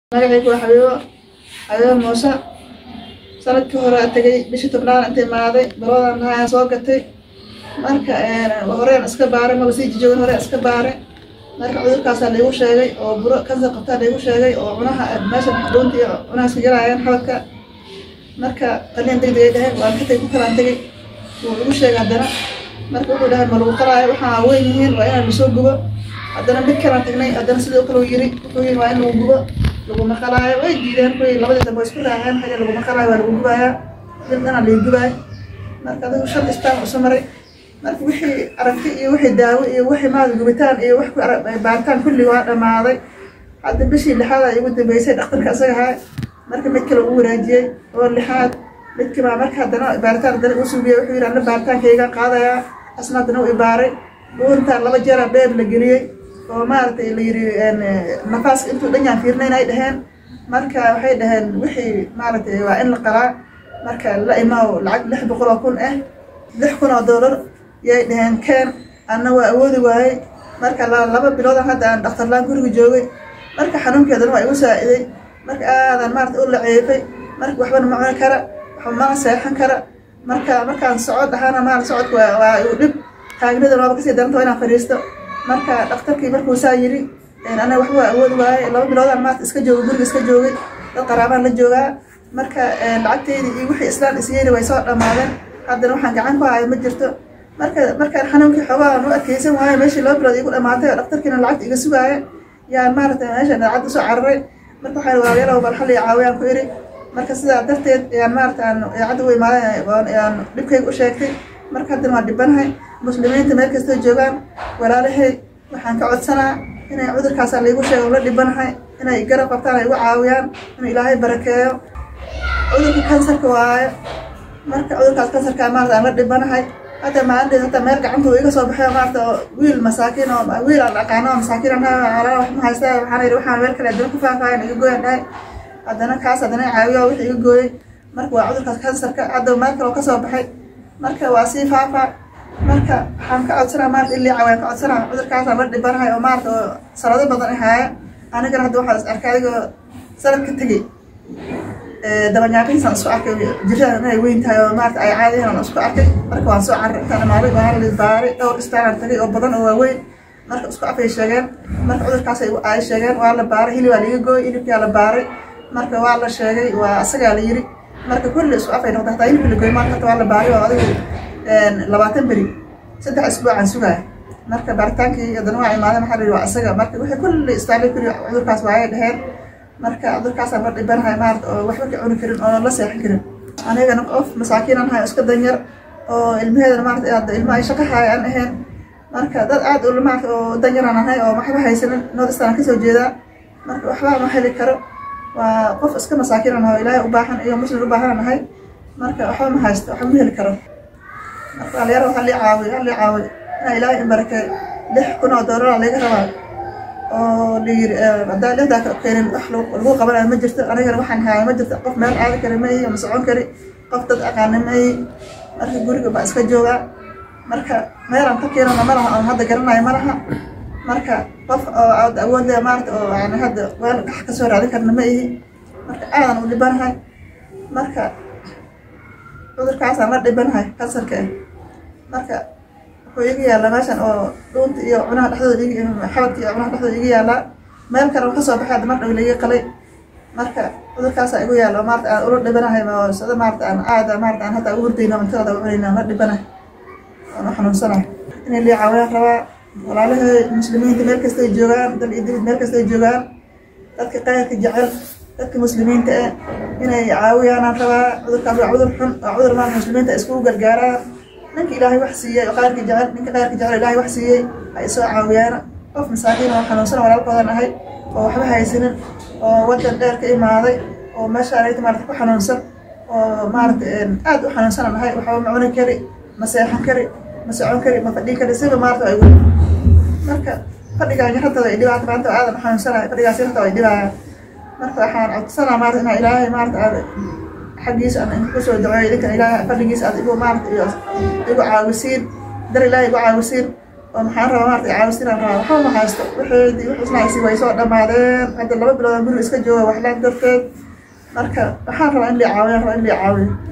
magacaygu waa xabiibo xabiibo muuse sanadkii hore a tegay bishii tobnaad inta imaaday baloodan nahaa soo gatay marka horeen iska baaray maba sii jijoogan horeen iska baaray marka cudurkaasaa laigu sheegay oo buro kansar qabtaa laigu sheegay oo cunaha meesha dhuunta iyo cunahaas ka galaayeen xabadka marka qaliin degdeg ay dhaheen waan ka tegay ku kalaan tegay wuu igu sheegay haddana marka wuxuu dhahay ma lagu qalaayo waxaa weyn yihiin waa inaan lasoo gubo haddana mid kalaan tagnay haddana sidoo kale uu yiri wuxuu yiri waa in lagu gubo laguma qalaayo way diideen kuwii labadii dambe way isku raaceen xagga laguma qalaayo waa lagu gubayaa mid dhana lagu gubaay marka adigu shan istaan usu maray marka wixii aragti iyo wixii daawo iyo wixii maada gubitaan iyo wax ku baaritaan kulli waa dhammaaday hadda bishii lixaad ay ugu dambeysay dhakhtarka isaga ahaa marka mid kale uu wanaajiyey oo lixaad midkii baa marka haddana baaritaan haddana uu sugiyey wuxuu yidhi anna baaritaankayga qaadayaa asna haddana uu ibaaray dhuuntaan laba jeera beeb la geliyey oo maaragtay la yidhi nafaaska intuu dhanyaan fiirnayn ay dhaheen marka waxay dhaheen wixii maaragtay waa in la qalaa marka la imaaw lacag lix boqol oo kun ah lix kun oo doolar yay dhaheen keen anna waa awoodi waayey marka laba biloodan hadda aan dhakhtarlaan guriga joogay marka xanuunkeedana waa igu saaciday marka aadan maarata u laceefay marka waxbana ma cuni kara waxba mana seexan kara marka markaan socod ahaana maarata socodka waa igu dhib taagnidan waaba kasii daranta waa inaan fadhiisto marka dhakhtarkii markuu saa yidhi anaga waxba waa awoodi waaye laba biloodaan maarata iska joogay guriga iska joogay dad qaraabaan la joogaa marka lacagteydii iyo wixii islaan isyeeli way soo dhammaadeen haddana waxaan gacan ku hayo ma jirto marka markaan xanuunkii xoogaan u adkeysan waayo meeshii laba bilood igu dhammaatay oo dhakhtarkiina lacagta iga sugaaya yaa maarata meesha daacadda usoo cararay marka waxaan waayalow bal xalli caawiyaan ku iri marka sidaa darteed yaan maarata aan daacadda u imaaday yaan dhibkayga u sheegtay marka haddana waan dhibanahay muslimiinta meel kastoo joogaan walaalahay waxaan ka codsanaa inay cudurkaasaa laigu sheego la dhibanahay inay garab qabtaan ay igu caawiyaan inuu ilaahay barakeeyo cudurka kansarka waayo marka cudurkaas kansarkaa maarata aan la dhibanahay hadda maalinteed hataa meel gacanta uu iga soo baxay maarata oo wiil masaakiin oo wiil aan aqaano oo masaakiin anaa wax ma haysta waxaan yidhi waxaan meel kale haddana ku faafaayan iga gooyan dhahay haddana kaas haddana caawiyo wixii iga gooyey marka waa cudurkaas kansarka hadda meel kale oo kasoo baxay marka waa sii faafaa marka waxaan ka codsanaa maarata ilii cawaan ka codsanaa cudurkaasaan la dhibanahay oo maarata oo sanado badan ahaaya anigana hadda waxaan is arkay adigoo sanadka tegey dabanyaaqinsan isku arkay jirada inay weyn tahay oo maarata ay caadiyan aan isku arkay marka waan soo carray intaan imaaday waan la baaray dhowr istaalaan tagay oo badan oo waaweyn marka isku afay sheegeen marka cudurkaas ay sheegeen waa la baaray hilib waa laga gooy hilibkaa la baaray marka waa la sheegay waa asagaa la yiri marka kulli isku afay noqda hataa hilibka la gooy maanta hata waa la baaray oo adigu labaatan beri saddex isbuucaan sugaaya marka baaritaankii haddana waa imaaday maxaa la yidhi waa isaga marka wixii kulli istaalay kulli cudurkaas waayay dheheen marka cudurkaasaan la dhibanahay maarata oo waxba ka cuni karin oo la seexan karin anigana qof masaakiinan ahay iska danyar oo ilmaheedana maarata hadda ilma ay shaqo haaya aan ahayn marka dad aad u maarata oo danyaraan ahay oo waxba haysanin noodistaan kasoo jeedaa marka waxba ma heli karo waa qof iska masaakiinan ahay oo ilaahay u baahan iyo muslim u baahan ahay marka waxba ma haysto waxba ma heli karo marka dhalinyaro waxaa lii caawiy waxaa lii caawiy inaa ilaahay imbarakay lix kun oo doolara laga rabaa oo layiri haddaa lixdaa keenin wax lagu qabanayo ma jirto anigana waxaan haaya ma jirto qof meel aadi kari mayi ama socon kari qof dad aqaana mayi marka guriga baa iska joogaa marka meelaan ka keenana ma laha oon hadda garanayo ma laha marka qof oo aad awood leh maarata oo yani hadda weel gax kasoo raadin karna ma ihi marka aadan u dhibanahay marka cudurkaasaan la dhibanahay kansarka ah marka wuxuu iga yaallaa meeshan oo dhuunta iyo cunaha dhexdooda ig xabadka iyo cunaha dhexdooda iga yaallaa meel kale oo kasoo baxay hadda mar dhow laiga qalay marka cudurkaasaa igu yaalla maarata aan ula dhibanahay oo sida maarata aan aada maarata aan hadda ugu hurdayno cuntada u cunayna la dhibanahay aan u xanuunsanahay inay lii caawiyaan rabaa walaalahay muslimiinta meel kastay joogaan dal iyo dibid meel kastay joogaan dadka qayrka jecel dadka muslimiinta ah inay caawiyaanaan rabaa cudurkaas waa cudur xun waa cudur maarata muslimiinta iskugu gargaaraan ninka ilaahay wax siiyey oo qayrka jecel ninka qayrka jecel ilaahay wax siiyey ay soo caawiyaana qof masaakiin oo xanuunsan walaalkoodan ahay oo waxba haysanin oo wadan dheer ka imaaday oo meeshaan ayta maarata ku xanuunsan oo maarata aad u xanuunsanan ahay waxba ma cuni kari ma seexan kari ma socon kari ma fadhin kari siba maarata ay marka fadhigaan yarada ay dhibaata maanta aadan u xanuunsanahay fadhigaas yarada ay dhibaayaan marka waxaan codsanaa maarata inaa ilaahay maarata aad xaggiisa aan idinku soo daceeyo idinka ilaahay fadhigiisa aad igu maarata igu caawisiin dar ilaahay igu caawisiin oo maxaan rabaa maarata caawistinaan rabaa waxba ma haysto waxeedii wax isnahaysi way soo dhammaadeen hadda laba bilood aan guriga iska jooga waxlaan darteed marka waxaan rabaa in lii caawiyo rabaa in lii caawiyo